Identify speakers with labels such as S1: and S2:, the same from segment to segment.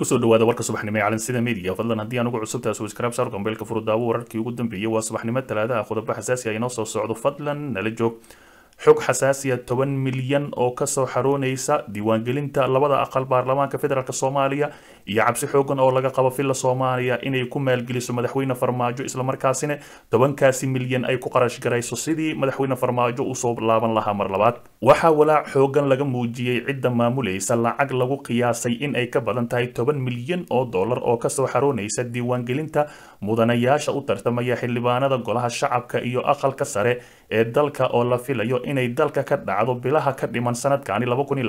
S1: kusoo dhawaada warka subaxnimo ee calansida media fadlan haddii aan ugu cusubtahay subscribe saar gambeelka furudaawo wararkii ugu dambeeyay waa subaxnimo talaadaha qodobo xasaasi ah inoo soo socdo fadlan nala joog xog xasaasiya toban milyan oo kasoo xaroonaysa diiwaangelinta labada aqal baarlamaanka federaalk soomaaliya iyo cabsi xoogan oo laga qabo filla soomaaliya inay ku maalgeliso madaxweyne farmaajo islamarkaasina tobankaasi milyan ay ku qarash garayso sidii madaxweyne farmaajo usoo laaban lahaa mar labaad waxaa walaac xoogan laga muujiyey cidda maamulaysa lacag lagu qiyaasay in ay ka badan tahay toban milyan oo dollar oo kasoo xaroonaysa diiwaangelinta mudanayaasha u tartamaya xildhibaanada golaha shacabka iyo aqalka sare ee dalka oo la filayo inay dalka ka dhacdo bilaha ka dhiman sanadkani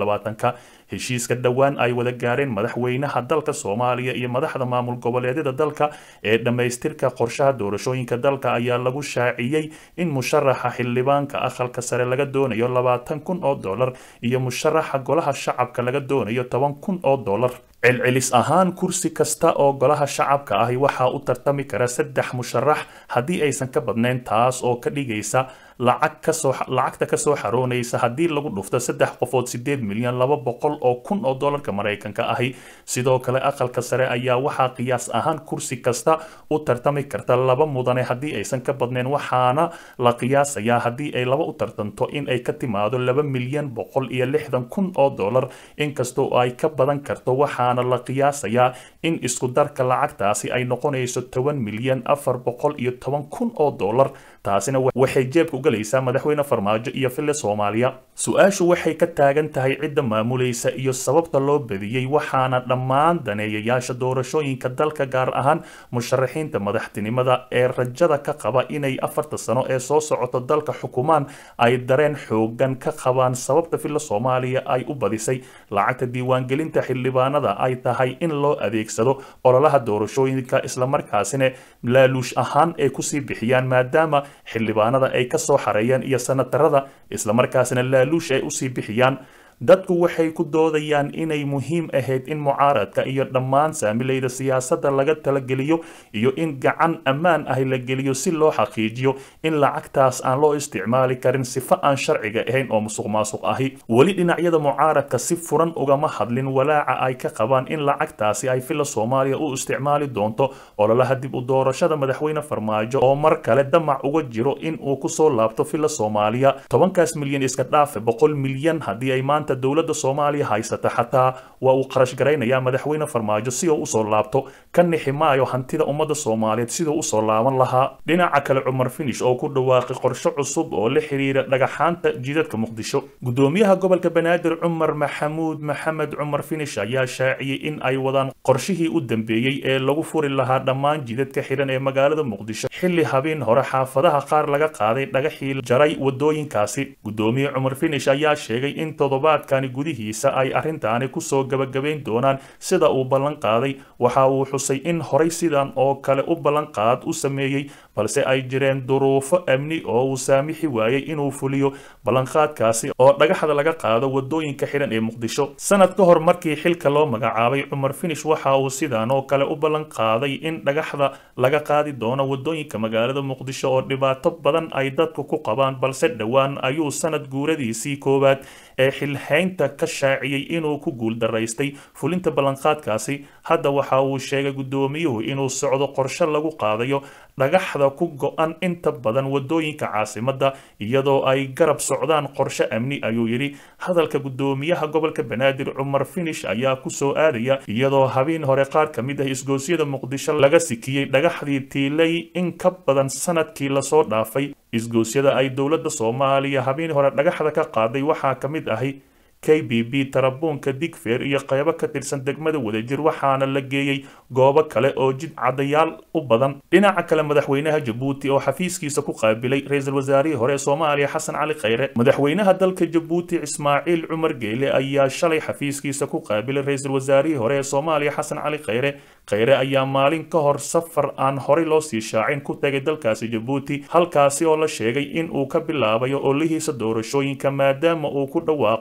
S1: ka heshiiska dhowaan ay wada gaareen madaxweynaha dalka soomaaliya iyo madaxda maamul goboleedyada dalka ee dhammaystirka qorshaha doorashooyinka dalka ayaa lagu shaaciyey in musharaxa xildhibaanka aqalka sare laga doonayo labaatan kun oo dollar iyo musharaxa golaha shacabka laga doonayo toban kun oo dollar celcelis ahaan kursi kasta oo golaha shacabka ahi waxaa u tartami kara saddex musharax haddii aysan ka badnayn taas oo ka dhigaysa lacag kasoo lacagta kasoo xaroonaysa haddii lagu dhufto saddex qofood sideed milyan laba boqol oo kun oo dollarka maraykanka ahi sidoo kale aqalka sare ayaa waxaa qiyaas ahaan kursi kasta u tartami karta laba mudane haddii aysan ka badnayn waxaana la qiyaasayaa haddii ay laba u tartanto in ay ka timaado laba milyan boqol iyo lixdan kun oo dollar inkastoo ay ka badan karto waxaana la qiyaasayaa in isku darka lacagtaasi ay noqonayso toban milyan afar boqol iyo toban kun oo dollar taasina waxay jeebka u galaysaa madaxweyne farmaajo iyo fille soomaaliya su-aashu waxay ka taagan tahay cidda maamulaysa iyo sababta loo badiyey waxaana dhammaan daneeyayaasha doorashooyinka dalka gaar ahaan musharaxiinta madaxtinimada ee rajada ka qaba inay afarta sano ee soo socoto dalka xukumaan ay dareen xoogan ka qabaan sababta filla soomaaliya ay u badisay lacagta diiwaangelinta xildhibaanada ay tahay in loo adeegsado ololaha doorashooyinka islamarkaasina laaluush ahaan ay kusii bixiyaan maadaama xildhibaanada ay ka soo xareeyeen iyo sanatarada islamarkaasina laaluush ay usii bixiyaan dadku waxay ku doodayaan inay muhiim ahayd in mucaaradka iyo dhammaan saamilayda siyaasadda laga talageliyo iyo in gacan ammaan ahi la geliyo si loo xaqiijiyo in lacagtaas aan loo isticmaali karin sifo aan sharciga ahayn oo musuq maasuq ahi weli dhinacyada mucaaradka si furan ugama hadlin walaaca ay ka qabaan in lacagtaasi ay filla soomaaliya u isticmaali doonto ololaha dib u doorashada madaxweyne farmaajo oo mar kale damac uga jiro in uu kusoo laabto filla soomaaliya tobankaas milyan iska dhaafe boqol milyan haddii ay maanta dowladda soomaaliya haysata xataa waa uu qarash garaynayaa madaxweyne farmaajo si uu usoo laabto ka nixi maayo hantida ummadda soomaaliyeed siduu usoo laaban lahaa dhinaca kale cumar finish oo ku dhawaaqay qorshe cusub oo la xiriira dhagaxaanta jidadka muqdisho gudoomiyaha gobolka banaadir cumar maxamuud maxamed cumar finish ayaa shaaciyey in ay wadaan qorshihii u dambeeyey ee lagu furi lahaa dhammaan jidadka xiran ee magaalada muqdisho xilli habeen hore xaafadaha qaar laga qaaday dhagaxii jaray wadooyinkaasi gudoomiye cumar finish ayaa sheegay in toddobaad gudihiisa ay arrintaani kusoo gabagabayn doonaan sida uu ballan qaaday waxa uu xusay in horay sidan oo kale u ballanqaad u sameeyey balse ay jireen duruufo amni oo uu saamixi waayey inuu fuliyo ballanqaadkaasi oo dhagaxda laga qaado wadooyinka xiran ee muqdisho sanad ka hor markii xilka loo magacaabay cumar finish waxa uu sidan oo kale u ballanqaaday in dhagaxda laga qaadi doono wadooyinka magaalada muqdisho oo dhibaato badan ay dadku ku qabaan balse dhowaan ayuu sanad guuradiisii koowaad ee xilhaynta ka shaaciyey inuu ku guuldaraystay fulinta ballanqaadkaasi hadda waxa uu sheegay gudoomiyuhu inuu socdo qorshe lagu qaadayo dhagaxda ku go-an inta badan wadooyinka caasimadda iyadoo ay garab socdaan qorshe amni ayuu yidhi hadalka gudoomiyaha gobolka banaadir cumar finish ayaa kusoo aadaya iyadoo habeen hore qaar ka mid ah isgoosyada muqdisho laga sikiyey dhagaxdii tiilay in ka badan sanadkii lasoo dhaafay isgoosyada ay dowladda soomaaliya habeen hore dhagaxda ka qaaday waxaa ka mid ahi k b b tarabuunka digfeer iyo qaybo ka tirsan degmada wadajir waxaana la geeyey goobo kale oo jid cadayaal u badan dhinaca kale madaxweynaha jabuuti oo xafiiskiisa ku qaabilay ra-iisul wasaarihii hore ee soomaaliya xasan cali khayre madaxweynaha dalka jabuuti ismaaciil cumar geyle ayaa shalay xafiiskiisa ku qaabilay ra-iisul wasaarihii hore ee soomaaliya xasan cali khayre khayre ayaa maalin ka hor safar aan horey loo sii shaacin ku tagay dalkaasi jabuuti halkaasi oo la sheegay in uu ka bilaabayo olihiisa doorashooyinka maadaama uu ku dhawaaqay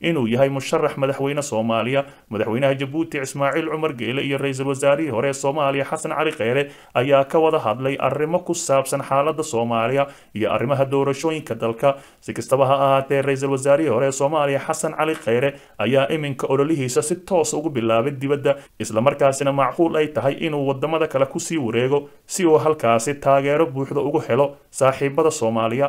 S1: inuu yahay musharax madaxweyne soomaaliya madaxweynaha jabuuti ismaaciil cumar geele iyo ra-iisul wasaarihii hore ee soomaaliya xasan cali kheyre ayaa ka wada hadlay arrimo ku saabsan xaaladda soomaaliya iyo arrimaha doorashooyinka dalka si kastaba ha ahaatee ra-iisul wasaarihii hore ee soomaaliya xasan cali kheyre ayaa iminka ololihiisa si toos ugu bilaabay dibadda islamarkaasina macquul ay tahay inuu wadamada kale kusii wareego si uu halkaasi taageero buuxda ugu helo saaxiibada soomaaliya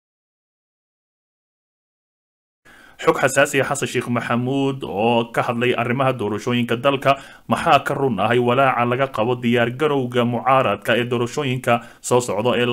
S1: xog xasaasiya xasan sheekh maxamuud oo ka hadlay arrimaha doorashooyinka dalka maxaa ka run ahay walaaca laga qabo diyaargarowga mucaaradka ee doorashooyinka soo socda ee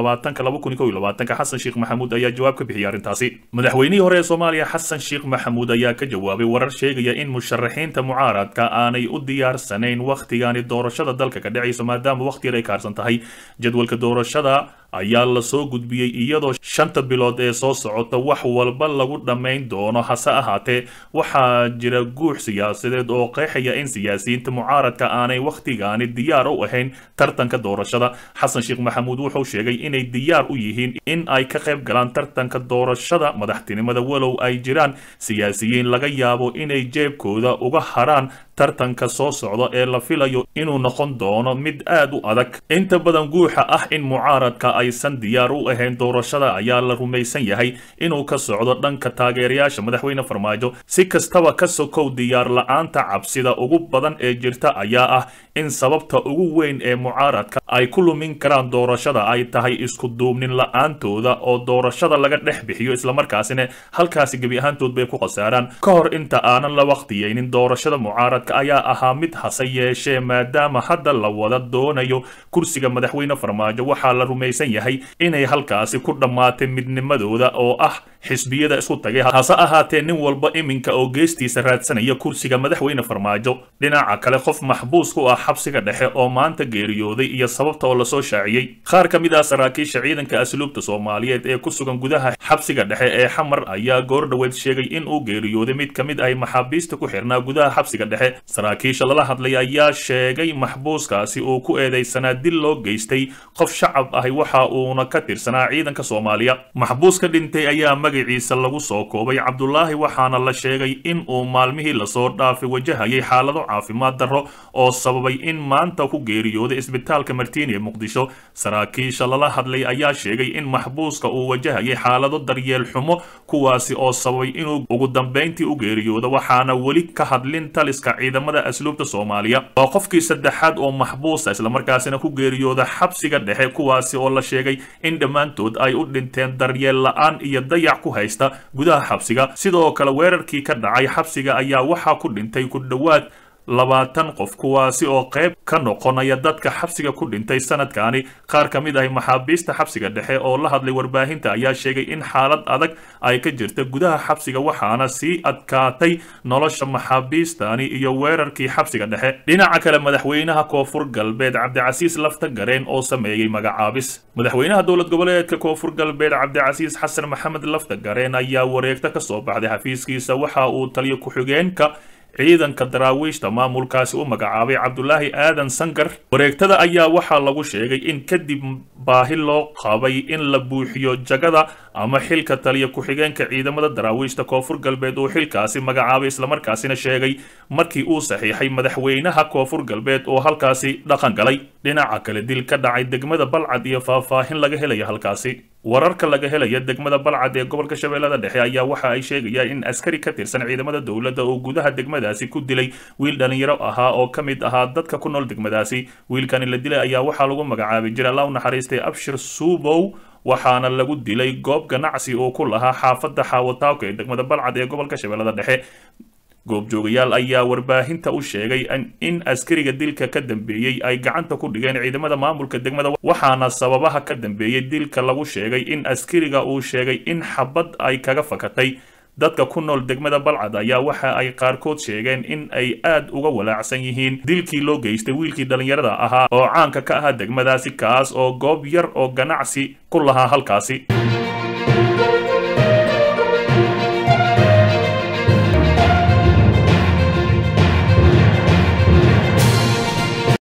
S1: xasan sheekh maxamuud ayaa jawaab ka bixiyay arrintaasi madaxweynihii hore ee soomaaliya xasan sheekh maxamuud ayaa ka jawaabay warar sheegaya in musharaxiinta mucaaradka aanay u diyaarsanayn wakhtigani doorashada dalka ka dhacayso maadaama wakhti yar ay kaarsan tahay jadwalka doorashada ayaa lasoo gudbiyey iyadoo shanta bilood ee soo socota wax walba lagu dhammayn doono hase ahaatee waxaa jira guux siyaasadeed oo qeexaya in siyaasiyiinta mucaaradka aanay wakhtigaani diyaar u ahayn tartanka doorashada xasan sheekh maxamuud wuxuu sheegay inay diyaar u yihiin in ay ka qayb galaan tartanka doorashada madaxtinimada walow ay jiraan siyaasiyiin laga yaabo inay jeebkooda uga haraan tartanka soo socda ee la filayo inuu noqon doono mid aad u adag inta badan guuxa ah in mucaaradka aysan diyaar u ahayn doorashada ayaa la rumaysan yahay inuu ka socdo dhanka taageerayaasha madaxweyne farmaajo si kastaba ka sokow diyaar la-aanta cabsida ugu badan ee jirta ayaa ah in sababta ugu weyn ee mucaaradka ay ku lumin karaan doorashada ay tahay isku duubnin la-aantooda oo doorashada laga dhex bixiyo islamarkaasina halkaasi gebi ahaantood bay ku khasaaraan ka hor inta aanan la waqtiyeynin doorashada mucaaradka ayaa ahaa mid hase yeeshee maadaama hadda la wada doonayo kursiga madaxweyne farmaajo waxaa la rumaysan yahay inay halkaasi ku dhammaatay midnimadooda oo ah xisbiyada isku tagay hase ahaatee nin walba iminka oo geestiisa raadsanaya kursiga madaxweyne farmaajo dhinaca kale qof maxbuus ku ah xabsiga dhexe oo maanta geeriyooday iyo sababta oo lasoo shaaciyey qaar ka mid ah saraakiisha ciidanka asluubta soomaaliyeed ee ku sugan gudaha xabsiga dhexe ee xamar ayaa goor dhoweed sheegay in uu geeriyooday mid ka mid ah maxaabiista ku xirnaa gudaha xabsiga dhexe saraakiisha lala hadlay ayaa sheegay maxbuuskaasi uu ku eedeysanaa dil loo geystay qof shacab ahi waxa uuna ka tirsanaa ciidanka soomaaliya maxbuuska dhintay ayaa magaciisa lagu soo koobay cabdulaahi waxaana la sheegay in uu maalmihii lasoo dhaafay wajahayay xaalado caafimaad darro oo sababay in maanta ku geeriyooday isbitaalka martiini ee muqdisho saraakiisha lala hadlay ayaa sheegay in maxbuuska uu wajahayay xaalado daryeel xumo kuwaasi oo sababay inuu ugu dambayntii u geeriyoodo waxaana weli ka hadlin taliska ciidamada asluubta soomaaliya waa qofkii saddexaad oo maxbuusa islamarkaasina ku geeriyooda xabsiga dhexe kuwaasi oo la sheegay in dhammaantood ay u dhinteen daryeel la-aan iyo dayac ku haysta gudaha xabsiga sidoo kale weerarkii ka dhacay xabsiga ayaa waxaa ku dhintay ku dhowaad labaatan qof kuwaasi oo qayb ka noqonaya dadka xabsiga ku dhintay sanadkani qaar ka mid ah maxaabiista xabsiga dhexe oo la hadlay warbaahinta ayaa sheegay in xaalad adag ay ka jirta gudaha xabsiga waxaana sii adkaatay nolosha maxaabiistani iyo weerarkii xabsiga dhexe dhinaca kale madaxweynaha koonfur galbeed cabdicasiis lafta gareen oo sameeyey magacaabis madaxweynaha dowlad goboleedka koonfur galbeed cabdicasiis xasan maxamed lafta gareen ayaa wareegta ka soo baxday xafiiskiisa waxa uu taliyo ku-xigeenka ciidanka daraawiishta maamulkaasi u magacaabay cabdulaahi aadan sankar wareegtada ayaa waxaa lagu sheegay in kadib baahi loo qabay in la buuxiyo jagada ama xilka taliya ku-xigeenka ciidamada daraawiishta koonfur galbeed uu xilkaasi magacaabay islamarkaasina sheegay markii uu saxiixay madaxweynaha koonfur galbeed oo halkaasi dhaqan galay dhinaca kale dil ka dhacay degmada balcad iyo faahfaahin laga helaya halkaasi wararka laga helaya degmada balcad ee gobolka shabeellada dhexe ayaa waxa ay sheegayaan in askari ka tirsan ciidamada dowladda oo gudaha degmadaasi ku dilay wiil dhalinyaro ahaa oo ka mid ahaa dadka ku nool degmadaasi wiilkani la dilay ayaa waxaa lagu magacaabay jira allah u naxariistay abshir suubow waxaana lagu dilay goob ganacsi oo ku lahaa xaafadda xaawataawka ee degmada balcad ee gobolka shabeellada dhexe goobjoogayaal ayaa warbaahinta u sheegay in askariga dilka ka dambeeyey ay gacanta ku dhigeen ciidamada maamulka degmada waxaana sababaha ka dambeeyey dilka lagu sheegay in askariga uu sheegay in xabad ay kaga fakatay dadka ku nool degmada balcad ayaa waxa ay qaarkood sheegeen in ay aad uga walaacsan yihiin dilkii loo geystay wiilkii dhallinyarada ahaa oo caanka ka ahaa degmadaasi kaas oo goob yar oo ganacsi ku lahaa halkaasi